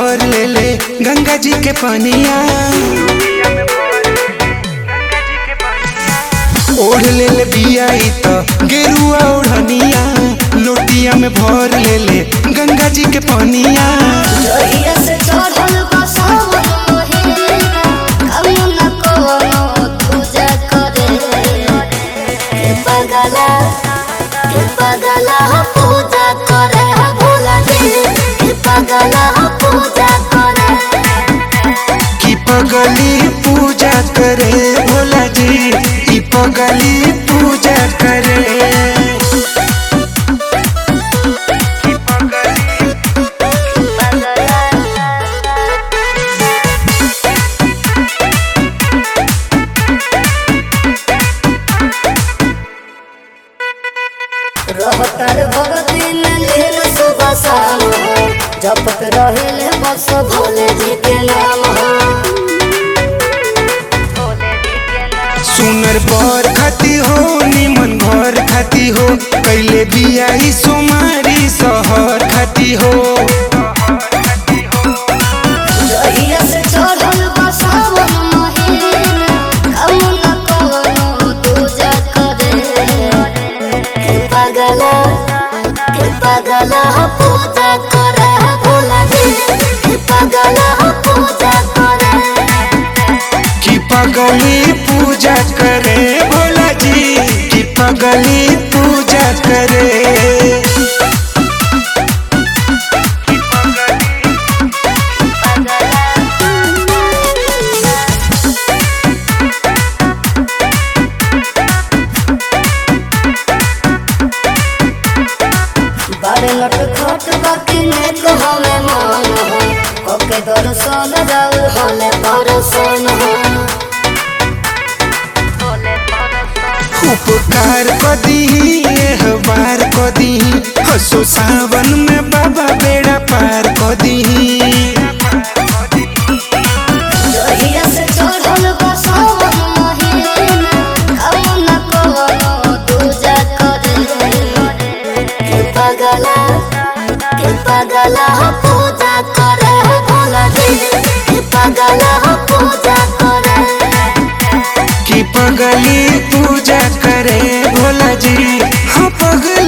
भर ले ले गंगा जी के पनिया ओढ़ ले ले बिया ई त गेरुआ ओढ़निया लोटिया में भर ले ले गंगा जी के पनिया जहिया से चढ़ल बा सावन महिना, कौनो न कौनो पूजा करे। हे पगला, हे पगला पूजा करे भोला जी, हे पगला पूजा करे की पगली पूजा करे भोला जी ई पगली पूजा करे रहतर भगती में लीन सुबह शाम हो जपत रहेले बस भोले जी के नाम हो सुनर बर खाती हो निमन घर खाती हो कैले बिया ई सोमारी सहर खाती हो जहिया से चढ़ल बा सावन महिना, कौनो न कौनो पूजा करे। हे पगला, हे पगला पूजा करे भोला जी, हे पगला पूजा करे की पगली पूजा करे भोला जी की पगली पूजा करे बड़े लट खट बाकी ने कहवे मान हो ओके दर्शन जाऊ होले परसन हो उपकार कदी एह बार कदी हसो सावन में बाबा बेड़ा पार कदी जहिया से चढ़ल बा सावन महिना कौनो न कौनो पूजा करे हे पगला हे पगला पूजा करे भोला जी हे पगला पूजा करे की पगली पूजा करे भोला जी हाँ पगली